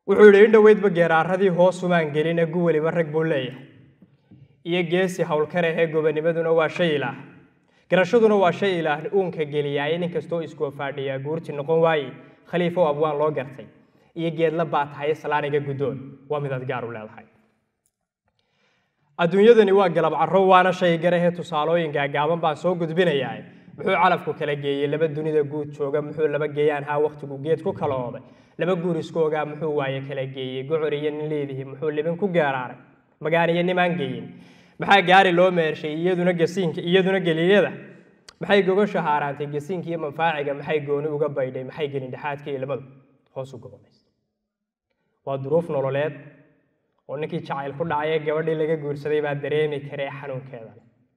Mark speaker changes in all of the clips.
Speaker 1: wuxuu yidhi in dhoweydba geeraaradii hoos umaan gelin egu weliba rag buu leeyahay iyo geesi howlkare ee gobonimaduna waa shay ilaah garashaduna waa shay ilaah uunka geliyaaye nin kastoo iskoofaadhiyaa guurti noqon waaye khaliifow abwaan loo gartay iyo geedla baa tahay salaaniga guddoon waa midaad gaar u leedahay adduunyadani waa galab carro waana shay garahee tusaalooyinka gaaban baan soo gudbinayaa muxuu calafku kala geeyey laba dunida guud jooga muxuu laba geeyaan haa wakhtigu geed ku kala ooday laba guur isku ogaa muxuu waaye kala geeyey gocor iyo nin leedihi muxuu libin ku gaaraaray magaan iyo nimaan geeyin maxaa gaari loo meershay iyaduna gasiinka iyaduna geliyada maxay gogosha haaraantay gasiinka iyo manfaaciga maxay gooni uga baydhay maxay gelin dhexaadka ilmadu hoos u gobolaysa waa duruuf nololeed oo ninkii jacayl ku dhacay ee gabadhii laga guursaday baa dareemi karee xanuunkeeda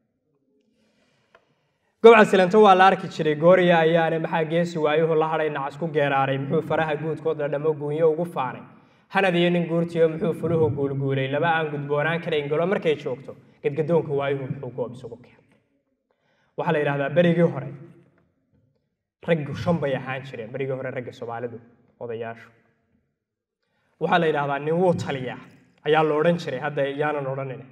Speaker 1: gobca silanto waa la arki jiray gooriya ayaane maxaa geesi waayuhu la hadhay nacas ku geeraaray muxuu faraha guudkood la dhamo guunyo ugu faanay hanad iyo nin guurtiyo muxuu fuluhu guulguulay laba aan gudboonaan karayn galo markay joogto gadgadoonka waayuhu muxuu goob isugu keenay waxaa la yidhahdaa berigii hore raggu shan bay ahaan jireen berigii hore ragga soomaalidu odayaashu waxaa la yidhahdaa nin wuu taliyaa ayaa la odhan jiray hadda yaanan odhanin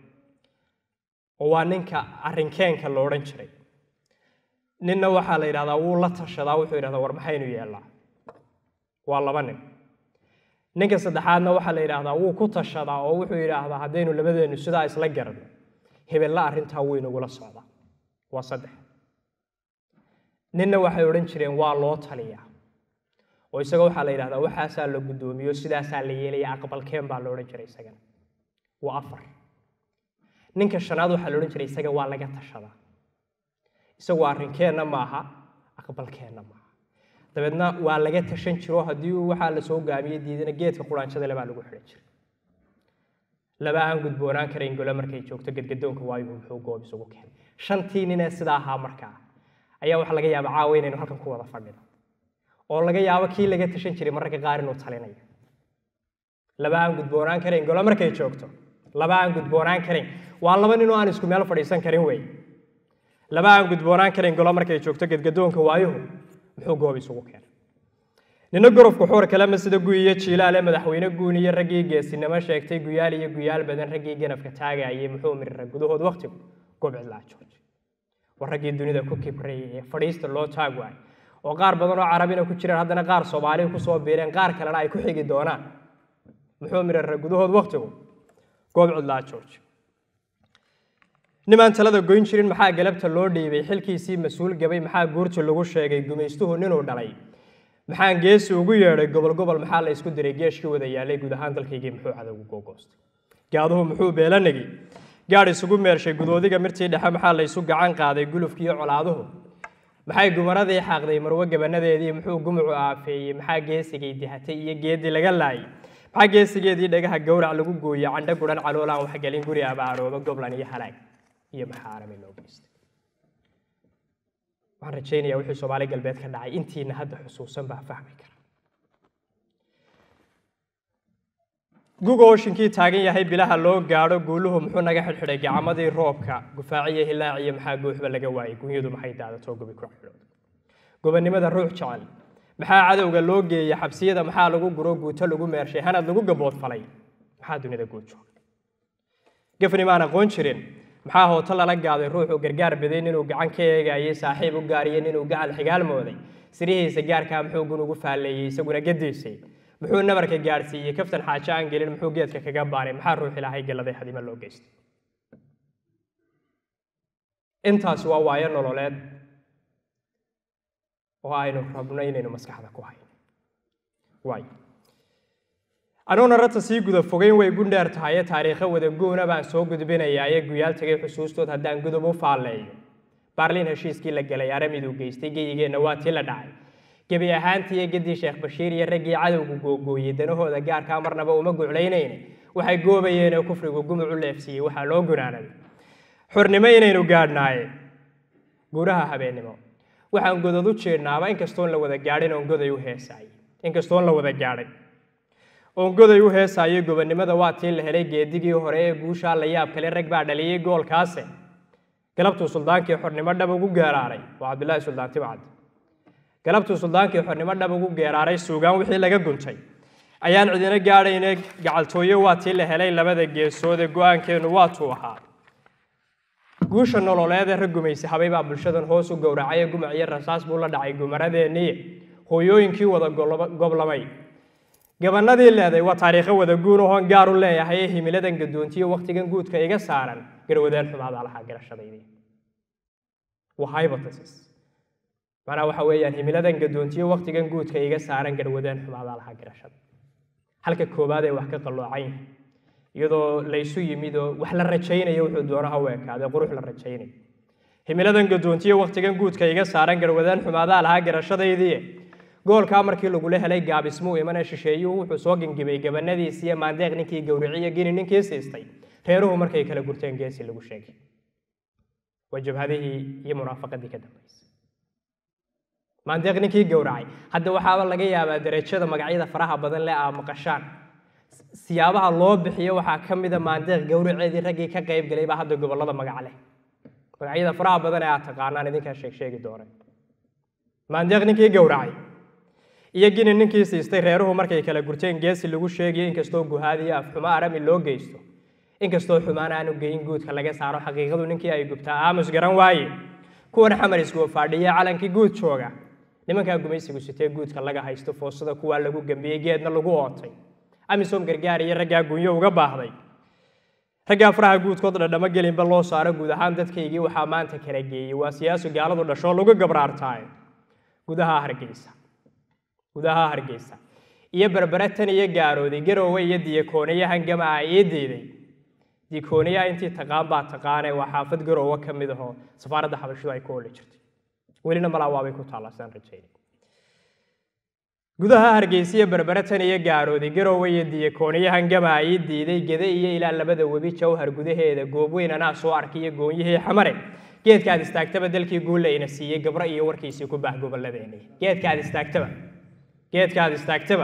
Speaker 1: oo waa ninka arrinkeenka la odhan jiray ninna waxaa la yidhahdaa wuu la tashadaa wuxuu yidhahdaa war maxaynu yeellaa waa laba nin ninka saddexaadna waxaa la yidhaahdaa wuu ku tashadaa oo wuxuu yidhaahdaa haddaynu labadeennu sidaa isla garanno hebella arrintaa wuu inagula socdaa waa saddex ninna waxay odhan jireen waa loo taliyaa oo isaga waxaa la yidhahdaa waxaasaa la guddoomiyo sidaasaa la yeelaya aqbalkeen baa la odhan jiray isagana waa afar ninka shanaad waxaa la odhan jiray isaga waa laga tashadaa isagu arrinkeenna maaha aqbalkeenna maaha dabeedna waa laga tashan jiro haddii uu waxaa la soo gaamiyey diidana geedka quraanjada le baa lagu xidhan jiray laba aan gudboonaan karayn golo markay joogto gadgadoonka waayuhu muxuu goob isugu keenay shantii ninee sidaa ahaa markaa ayaa waxaa laga yaaba caawa inaynu halkan ku wada fadhino oo laga yaabo kii laga tashan jiray mararka qaar inuu talinayo laba aan gudboonaan karayn golo markay joogto laba aan gudboonaan karayn waa laba ninoo aan isku meel fadhiisan karin wey laba aan gudboonaan karayn golo markay joogto gadgadoonka waayuhu muxuu goob isugu keenay nina gorofku xuur kalema sida guy iyo jiilaale madaxweyne guun iyo raggii geesinimo sheegtay guyaal iyo guyaal badan raggii ganafka taagayay muxuu mirira gudahood wakhtigu goob cidlaa jooj war raggii dunida ku kibrayay ee fadhiista loo taag waay oo qaar badan oo carabina ku jiraan haddana qaar soomaaliya kusoo biireen qaar kalena ay ku xigi doonaan muxuu mirira gudahood wakhtigu goob cidlaa jooj nimaan talada goyn jirin maxaa galabta loo dhiibay xilkiisii mas-uul gabay maxaa guurta lagu sheegay gumaystuhu ninuu dhalay maxaan geesi ugu yeedhay gobol gobol maxaa la isku diray geeshkii wada yaalay guud ahaan dalkaygii muxuu cadowgu googoostay gaaduhu muxuu beelanagi gaadh isugu meershay gudoodiga mirtii dhexe maxaa la isu gacan qaaday gulufkiiyo colaaduhu maxay gumaradii xaaqday marwo gabanadeedii muxuu gumucu aafeeyey maxaa geesigay dihatay iyo geedii laga laayay maxaa geesigeedii dhagaha gowrac lagu gooyey candho guran caloolaan waxgelin guri abaarooba goblan iyo halaag iyo maxaa arami loo geystay waxaan rajaynayaa wixii soomaali galbeed ka dhacay intiina hadda xusuusan baa fahmi kara guga ooshinkii taagan yahay bilaha loo gaadho guuluhu muxuu naga xidhxidhay gacamadii roobka gufaaciyo hilaaciyo maxaa gooxba laga waayey gunyadu maxay daadatoo gobi ku xidhooda gobonnimada ruux jecel maxaa cadowga loo geeyey xabsiyada maxaa lagu guro guuto lagu meershay hanad lagu gaboodfalay maxaa dunida guud jooga gafni maan aqoon jirin maxaa hooto lala gaaday ruuxuu gargaar biday ninuu gacan ka eegayey saaxiib u gaariyo ninuu gacal xigaal mooday sirihiisa gaarkaa muxuu gun ugu faalleeyey isaguna gadiisay muxuu nabarka gaadhsiiyey kaftan xaajo aan gelin muxuu geedka kaga baanay maxaa ruux ilaahay galladay hadima loo geystay intaasi waa waayo nololeed oo aynu rabno inaynu maskaxda ku hayno waay anuuna rata sii guda fogeyn way gundheer tahaye taariikho wada goona baan soo gudbinayaaye guyaal tagay xusuustood haddaan gudub u faalleeyo baarliin heshiiskii la galay aramiduu geystay geyigeenna waa tii la dhacay gebi ahaantii gedii sheekh bashiir iyo raggii cadowgu googooyey danahooda gaarkaa marnaba uma guclaynayne waxay goobayeenoo kufrigu gumuc u leefsiiyey waxaa loo gunaanaday xornimo inaynu gaadhnaaye guuraha habeennimo waxaan godod u jeednaaba inkastoon la wada gaadhin oon goday u heesaayey inkastoon la wada gaadhin oon goday u heesaayey gobonnimada waa tii la helay geedigii hore ee guushaa la yaab kale rag baa dhaliyey goolkaase galabtuu suldaankii xornimo dhab ugu geeraaray waa cabdilaahi suldaan tibcad galabtuu suldaankii xornimo dhab ugu geeraaray suugaan wixii laga guntay ayaan cidina gaadhayna gacaltooyo waa tii la helay labada geesood ee go-aankeennu waatuu ahaa guusha nololeed ee rag gumaysi habay baa bulshadan hoos u gowracay ee gumac iyo rasaas buu la dhacay gumaradeenniye hooyooyinkii wada goblamay gabanadii leeday waa taariikho wada guun ohoon gaar u leeyahay ee himiladan gadoontiyo wakhtigan guudka iga saaran garwadeen xumaadaa lahaa garashadaydii waa hypothesis macnaha waxa weeyaan himiladan gadoontiyo wakhtigan guudka iga saaran garwadeen xumaadaa lahaa garashada halka koowaad ee wax ka qalloocan yahay iyadoo laysu yimid oo wax la rajaynayo wuxuu doono ha u ekaaday qurux la rajaynayo himiladan gadoontiyo wakhtigan guudka iga saaran garwadeen xumaadaa lahaa garashadaydii goolkaa markii lagula helay gaabismuu imane shisheeyuhu wuxuu soo gingibay gabanadiisi iyo maandeeq ninkii gowriciyo gini ninkii siistay reeruhu markay kala gurteen geesi lagu sheegay waa jabhadihii iyo munaafaqadii ka dambaysay maandeeq ninkii gowracay hadda waxaaba laga yaabaa derajada magacyada faraha badan leh aa maqashaan siyaabaha loo bixiyo waxaa ka mida maandeeq gowraceedii raggii ka qayb galay baa hadda gobollada magac leh magacyada faraha badan ee aad taqaanaan idinkaa sheeg sheegi doona maandeeq ninkii gowracay iyo gini ninkii siistay reeruhu markay kala gurteen geesi lagu sheegayo inkastoo guhaadiyo afxumo arami loo geysto inkastoo xumaan aanu geyin guudka laga saaro xaqiiqadu ninkii ay gubtaa aamus garan waaye kuwan xamar isgoofadhiya calankii guud jooga nimankaa gumaysigu sitee guudka laga haysto foosada kuwaa lagu gambiyey geedna lagu ootay amisom gargaar iyo raggaa gunyo uga baahday raggaa faraha guudkood dhadhamo gelinba loo saaro guud ahaan dadkaygii waxaa maanta kala geeyey waa siyaasu gaaladu dhashoo lagu gabraartaaye gudaha hargeysa gudaha hargeysa iyo berbere tan iyo gaarooday garoowe iyo diyakooniya hangamaa ii diiday diyakooniyaha intii taqaan baa taqaanee waa xaafad garoowe ka mid ahoo safaaradda xabashidu ay ku oli jirtay welina malaa waabay ku taallaa sidaan rajaynay gudaha hargeysa iyo berbere tan iyo gaarooday garoowe iyo diyakooniya hangamaa ii diiday gede iyo ilaa labada webi jawhar gudaheeda goobweyn anaa soo arkay iyo goonyihii xamare geedkaad istaagtaba dalkii guulayna siiyey gabro iyo warkiisii ku baah gobolladeeni geedkaad istaagtaba geedkaad istaagtaba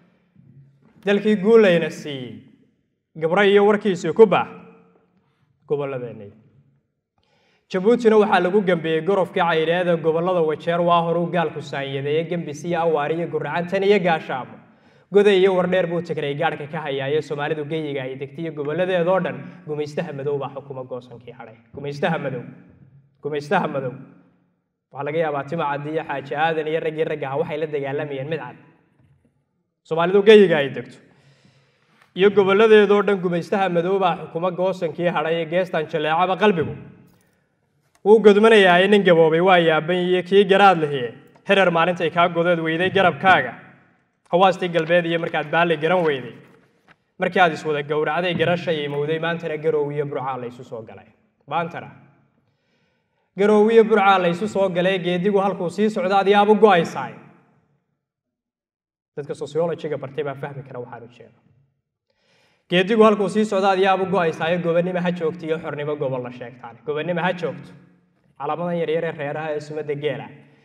Speaker 1: dalkii guulayna siiyey gabro iyo warkiisii ku baah gobolladeeni jabuutina waxaa lagu gambeeyey gorofkii cayleeda gobollada wajeer waa horuu gaalku saanyadeeye gembis iyo awaar iyo guracantan iyo gaashaamo goday iyo wardheer buu tigray gaadhka ka hayaaye soomaalidu geyiga ay degtay iyo gobolladeedoo dhan gumaystaha madow baa xukuma goosankii hadhay gumaystaha madow gumaystaha madow waxaa laga yaabaa tima caddi iyo xaaji aadan iyo raggii raggaha waxay la dagaalamayeen mid cad soomaalidu geyiga ay degto iyo gobolladeedoo dhan gumaystaha madow baa xukuma goosankii hadhay ee geestan jaleecaba qalbigu wuu godmanayaa nin gaboobay waa yaaban iyo kii garaad lihiye herer maalintay kaa godeed weyday garabkaaga hawaastii galbeed iyo markaad baalli garan weyday markii aad iswada gowracday garashay imowday maantana garoowiyo burcaa laysu soo galay maantana garoowiyo burcaa laysu soo galay geedigu halkuu sii socda adiyaabu go-aysaay dadka sociologiga bartay baa fahmi kara waxaan u jeedo geedigu halkuu sii socda adiyaabu go-aysaayo gobonnimo ha joogto iyo xornimo gobol la sheegtaan gobonnimo ha joogto calaamadan yaryar ee reeraha ee sumadda geela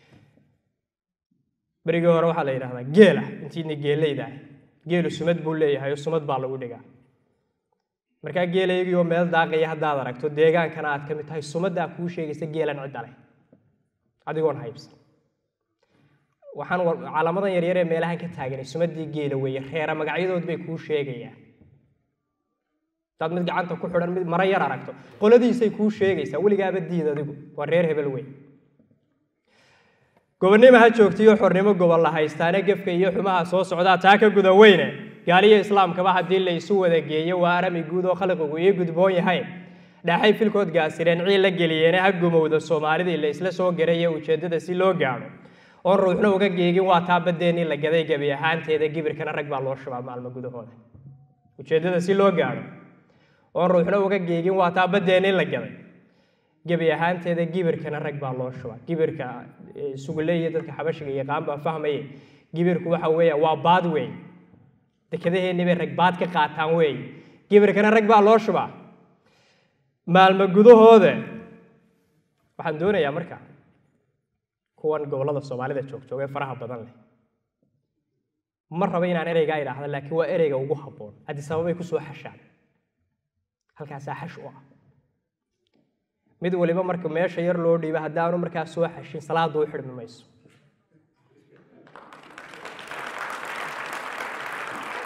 Speaker 1: berigii hore waxaa la yidhahdaa geela intiina geelaydahay geelu sumad buu leeyahay oo sumad baa lagu dhigaa markaa geelaygii oo meel daaqaya haddaad aragto deegaankana aad ka mid tahay sumaddaa kuu sheegaysa geelan cidda leh adigoon haybsan waxaan calaamadan yaryar ee meelahan ka taaganay sumaddii geela weeye reera magacyadood bay kuu sheegayaan hadaad mid gacanta ku xidhan mid maro yar aragto qoladiisay kuu sheegaysaa weligaaba diid adigu waa reer hebel weyn gobonnimo ha joogtiyo xornimo gobol la haystaane gefka iyo xumaha soo socdaa taa ka guda weyne gaaliyo islaamkaba haddii la isu wada geeyo waa arami guud oo khalqigu ii gudboon yahay dhaaxay filkood gaasireen ciil la geliyeene ha gumowda soomaalidii la isla soo garaye ujeeddada si loo gaadho oon ruuxna uga geegin waa taa baddeenii la gaday gebi ahaanteeda gibirkana rag baa loo shubaa maalmo gudahooda ujeeddada si loo gaadho oon ruuxna uga geegin waa taa baddeenii la gaday gebi ahaanteeda gibirkana rag baa loo shubaa gibirka sugule iyo dadka xabashiga yaqaan baa fahmaye gibirku waxa weeya waa baad weey dekadaheennii bay rag baad ka qaataan weey gibirkana rag baa loo shubaa maalmo gudahooda waxaan doonayaa marka kuwan gobollada soomaalida joogjoogee faraha badan leh ma raba inaan ereygaa idhaahda laakiin waa ereyga ugu habboon adisababay ku soo xashaan halkaasaa xash u ah mid waliba marka meesha yar loo dhiiba haddaanu markaa soo xashin salaada u xidhmi mayso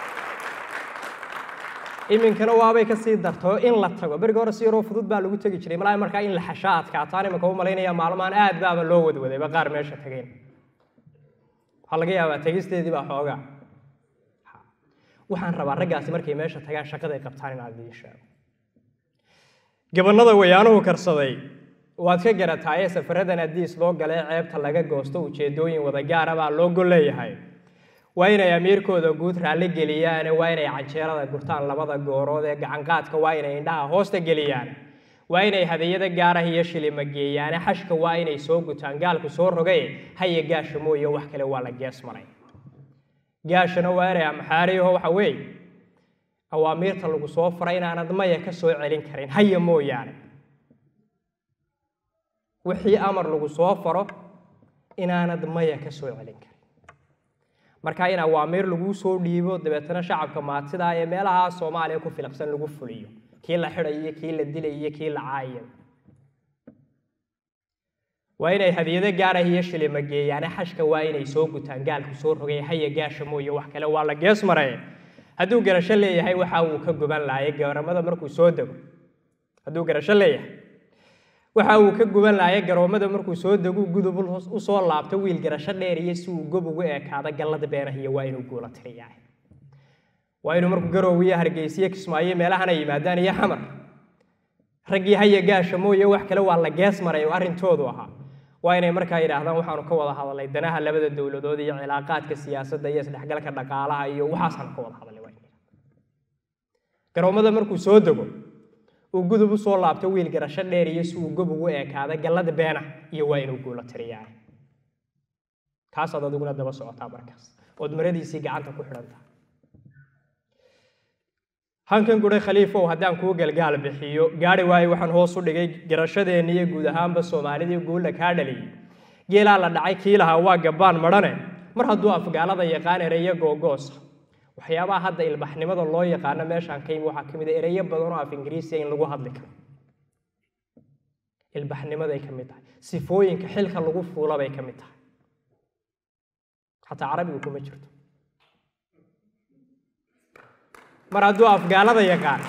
Speaker 1: iminkana waabay ka sii darto in la tago beriga hore si yaroo fudud baa lagu tegi jiray malaa markaa in la xashaa adkaataan iminka u malaynaya maalmahan aad baaba loo wadwadayba qaar meesha tageen waxaa laga yaabaa tegisteedii baa xoogaa waxaan rabaa raggaasi markay meesha tagaan shaqaday qabtaan inaad idiin sheego gabanada wayaanuhu karsaday waad ka garataaye safaradan hadiis loo galee ceebta laga goosto ujeedooyin wada gaara baa loo gol leeyahay waa inay amiirkooda guud raalli geliyaan waa inay canjeerada gurtaan labada goorood ee gacanqaadka waa inay indhaha hoosta geliyaan waa inay hadiyada gaarah iyo shilima geeyaane xashka waa inay soo gutaan gaalku soo rogay haya gaasha mooye wax kale waa la gees maray gaashana waa inay amxaariyaho waxa weeye awaamiirta lagu soo faray inaanad maya ka soo celin karin haya mooyaane wixii amar lagu soo faro inaanad maya ka soo celin karin marka in awaamiir laguu soo dhiibo dabeetana shacabka maatidaa ee meelaha soomaaliya ku filaqsan lagu fuliyo kii la xidayo kii la dilayo kii la caayo waa inay hadiyado gaarah iyo shilima geeyaane xashka waa inay soo gutaan gaalku soo rogay haya gaasha mooye wax kale waa la gees maray hadduu garasho leeyahay waxa uu ka guban laayay garamada markuu soo dego hadduu garasho leeyahay waxa uu ka guban laayay garoomada markuu soo degu gudub u soo laabto wiil garasho dheer iyo si uu gob ugu ekaado gallada beenahiyo waa inuu guula tiriyaa waa inuu markuu garoow iyo hargeysiyo kismaayo meelahana yimaadaan iyo xamar raggii haya gaasha mooye wax kale waa la gees maray oo arrintoodu ahaa waa inay markaa yidhaahdaan waxaanu ka wada hadalnay danaha labada dowladood iyo cilaaqaadka siyaasadda iyo isdhexgalka dhaqaalaha iyo waxaasaan ka wada hadalnay waa garoomada markuu soo dego uu gudub u soo laabto wiil garasho dheer iyo si uu gob ugu ekaada gallada beena iyo waa inuu guulo tiriyaa kaasaad adiguna daba socotaa markaas ood maradiisii gacanta ku xidhantaa hankan gudhay khaliifow haddaan kuu galgaal bixiyo gaari waayo waxaan hoos u dhigay garashadeenni iyo guud ahaanba soomaalidii guulla kaa dhaliyey geelaa la dhacay kii lahaa waa gabbaan madhane mar hadduu afgaalada yaqaan ereyo googoosa waxyaabaha hadda ilbaxnimada loo yaqaano meeshaan ka yimi waxaa ka mid a ereyo badan oo af ingiriisiya in lagu hadli karo ilbaxnimaday ka mid tahay sifooyinka xilka lagu fuula bay ka mid tahay xataa carabigu kuma jirto mar hadduu afgaalada yaqaan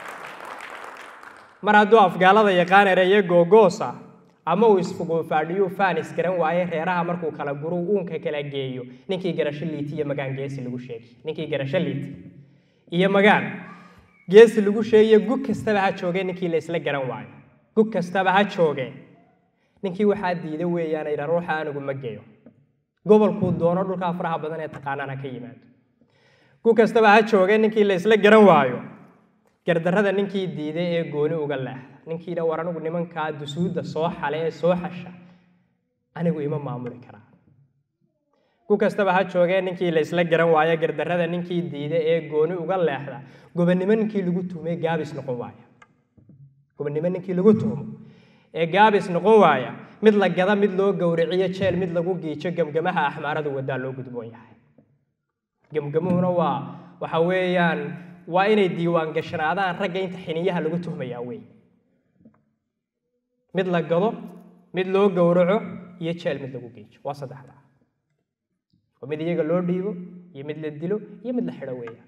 Speaker 1: mar hadduu afgaalada yaqaan ereyo googoosa ama uu isfuguufaadhiyu faanis garan waaye reeraha markuu kala guru uunka kala geeyo ninkii garasho liiti iyo magaan geesi lagu sheegi ninkii garasho liiti iyo magaan geesi lagu sheegiyo gug kastaba ha joogee ninkii la isla garan waayo gug kastaba ha joogee ninkii waxaa diida weeyaan idha ruuxa anigu ma geeyo gobolkuu doono dhulkaa faraha badan ee taqaanaan ha ka yimaado gug kastaba ha joogee ninkii la isla garan waayo gardarrada ninkii diiday ee gooni uga leexda ninkiina war anigu nimankaa dusuudda soo xale ee soo xasha anigu ima maamuli karaa ku kastaba ha joogee ninkii la isla garan waayo gardarrada ninkii diiday ee gooni uga leexda gobonnimo ninkii lagu tuhmay gaabis noqon waaya gobonnimo ninkii lagu tuhmo ee gaabis noqon waaya mid la gada mid loo gowriciyo jeel mid lagu giijo gemgamaha axmaarada wadaa loo gudboon yahay gemgamuhuna waa waxa weeyaan waa inay diiwaan gashanaadaan ragga inta xiniyaha lagu tuhmayaa wey mid la gado mid loo gowraco iyo jeel mid lagu geejo waa saddexda oo mid iyaga loo dhiibo iyo mid la dilo iyo mid la xidho weeyaan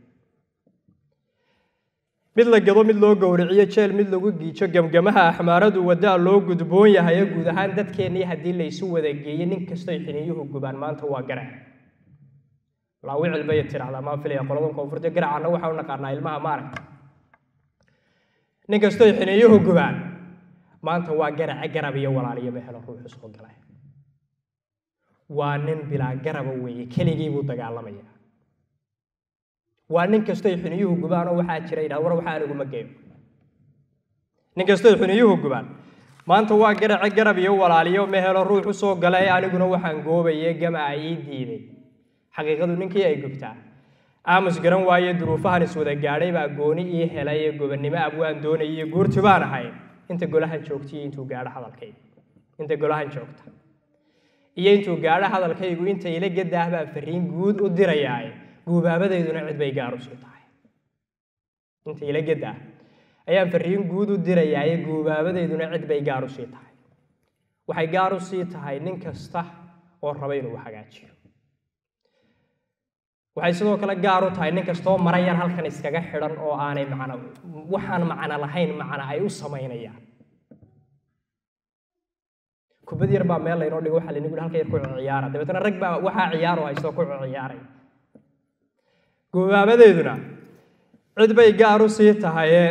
Speaker 1: mid la gado mid loo gowriciyo jeel mid lagu giijo gemgamaha axmaaradu wadaa loo gudboon yahay ee guud ahaan dadkeennii haddii laysu wada geeyo nin kastoy xiniyuhu gubaan maanta waa garac laawicil bay tidhahdaa maan filaya qoladan koonfurta garacanna waxaa u naqaanaa ilmaha maaragta nin kastoy xiniyuhu gubaan maanta waa garace garab iyo walaaliyo ma helo ruuxu soo galay waa nin bilaa garaba weeye keligii buu dagaalamaya waa nin kastoy xuniyuhu gubaan oo waxaa jira yidhahda war waxaa aniguma geeyo nin kastoy xuniyuhu gubaan maanta waa garace garab iyo walaaliyo ma helo ruuxu soo galay aniguna waxaan goobaye gamaca ii diiday xaqiiqadu ninkii ay gubtaa aamus garan waaye duruufahan iswada gaadhay baa gooni ii helay ee gobonnimo abwaan doonayay guurti baan ahay inta golahan joogtaiyo intuu gaadho hadalkaygu inta golahan joogta iyo intuu gaadho hadalkaygu inta ila gadaah baan fariin guud u dirayaaye guubaabadayduna cid bay gaar u sii tahay inta ila gadaah ayaan fariin guud u dirayaaye guubaabadayduna cid bay gaar u sii tahay waxay gaar u sii tahay nin kasta oo raba inuu hagaajiyo waxay sidoo kale gaar u tahay nin kastoo mara yar halkan iskaga xidhan oo aanay macno waxaan macno lahayn macno ay u samaynayaan kubad yar baa meel laynoo dhigo waxaa laynagu halka yar ku ciyaara dabeetana rag baa waxaa ciyaaro haystoo ku ciyaaray gobaabadeeduna cid bay gaar u sii tahaye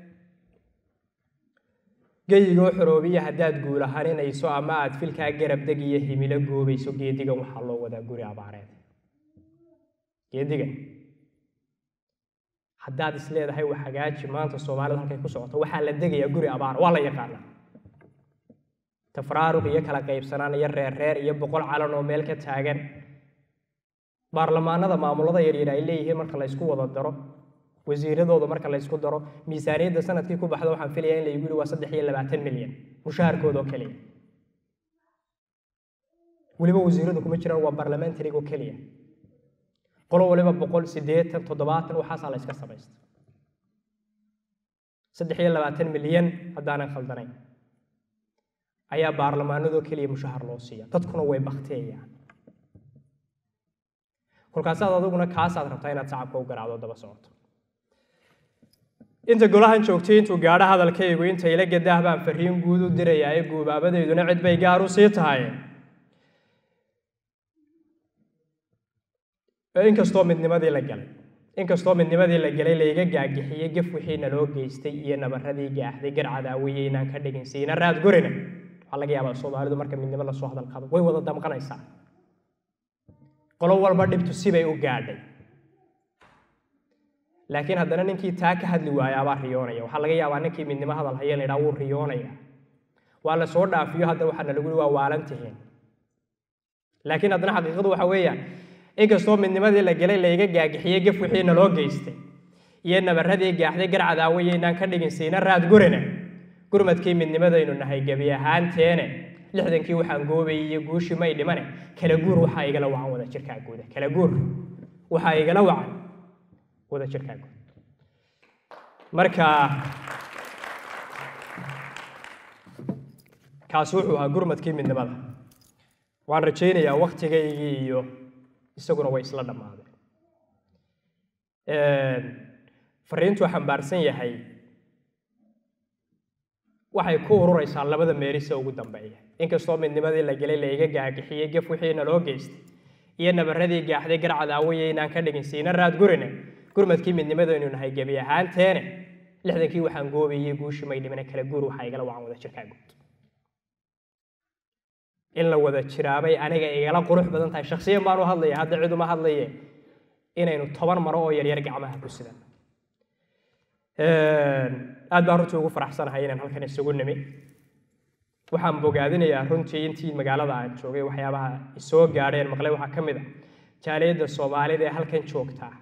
Speaker 1: geyigoo xoroobiya haddaad guulahaninayso ama aad filkaa garab deg iyo himilo goobayso geedigan waxaa loo wadaa guri abaareed geedigan haddaad is leedahay wax hagaaji maanta soomaalida halkay ku socoto waxaa la degayaa guri abaar waa la yaqaanaa tafraaruq iyo kala qaybsanaan iyo reer reer iyo boqol calan oo meel ka taagan baarlamaanada maamulada yaryar ay leeyihiin marka la ysku wada daro wasiiradooda marka la ysku daro miisaaniyadda sanadkii ku baxda waxaan filayaa in laygu yihi waa saddex iyo labaatan milyan mushaharkooda oo keliya weliba wasiiradu kuma jiraan waa barlamentariga oo keliya qolo waliba boqol siddeetan toddobaatan waxaasaa la yska samaysta saddex iyo labaatan milyan haddaanan khaldanayn ayaa baarlamaanadoo keliya mushahar loo siiya dadkuna way bakteeyaan kolkaasaad adiguna kaasaad rabtaa inaad sacabka u garaacdo daba socoto inta golahan joogtay intuu gaadho hadalkaygu inta ila gadah baan fariin guud u dirayaa ee guubaabadeyduna cid bay gaar u sii tahay inkastoo midnimadii la galay inkastoo midnimadii la galay layga gaagixiyey gef wixii naloo geystay iyo nabaradii gaaxday garcadaawiye inaan ka dhigin siina raad gorina waxaa laga yaabaa soomaalidu marka midnimo lasoo hadal qado way wada damqanaysaa qolo walba dhibtu sibay u gaadhay laakiin haddana ninkii taa ka hadli waaya abaa riyoonaya waxaa laga yaabaa ninkii midnimo hadal haya la yidhaha wuu riyoonaya waa la soo dhaafiyo hadda waxaana lagu yihi waa waalan tihiin laakiin haddana xaqiiqadu waxa weeyaan inkastoo midnimadii la gelay layga gaagixiyey gef wixii naloo geystay iyo nabaradii gaaxday garcadaawiye inaan ka dhigin siina raad gurina gurmadkii midnimadaynu nahay gebi ahaanteene lixdankii waxaan goobayay iyo guushii may dhimane kala guur waxaa igala wacan wada jirkaa guuda kala guur waxaa igala wacan wada jirkaa guud marka kaasi wuxuu ahaa gurmadkii midnimada waan rajaynayaa waktigaygii iyo isaguna way isla dhammaadeen fariintuu xambaarsan yahay waxay ku ururaysaa labada meerisa ugu dambeeya inkastoo midnimadii la gelay layga gaagixiyey gef wixii naloo geystay iyo nabaradii gaaxday garcadaawiye inaan ka dhigin siina raad gurine gurmadkii midnimadaynu nahay gebi ahaanteene lixdankii waxaan goobayey guushi may dhimine kala guur waxaa igala wacan wada jirkaa guud in la wada jiraabay aniga igala qurux badan tahay shaksiyan baanu hadlaya hadda cid uma hadlaye inaynu toban maro oo yaryar gacmaha ku sidan aad baan runtii ugu faraxsanahay inaan halkan isugu nimi waxaan bogaadinayaa runtii intii magaalada aan joogay waxyaabaha isoo gaadheen maqlay waxaa ka mid a jaaliyadda soomaalida ee halkan joogtaa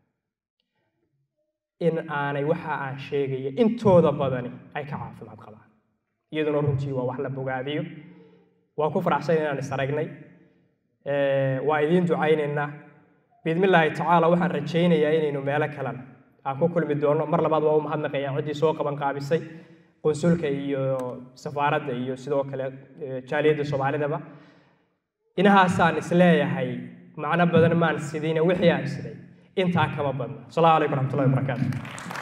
Speaker 1: in aanay waxa aan sheegaya intooda badani ay ka caafimaad qabaan iyaduna runtii waa wax la bogaadiyo waan ku faraxsan inaan is aragnay waa idiin ducaynaynaa biidmillaahi tacaala waxaan rajaynayaa inaynu meelo kalena aan ku kulmi doono mar labaad waa u mahadnaqayaa ciddii soo qaban qaabisay qunsulka iyo safaaradda iyo sidoo kale jaaliyadda soomaalidaba inahaasaan isleeyahay macno badan maan sidina wixii aan siday intaa kama badna asalaamu calaykum raxmatullahi wabarakaatu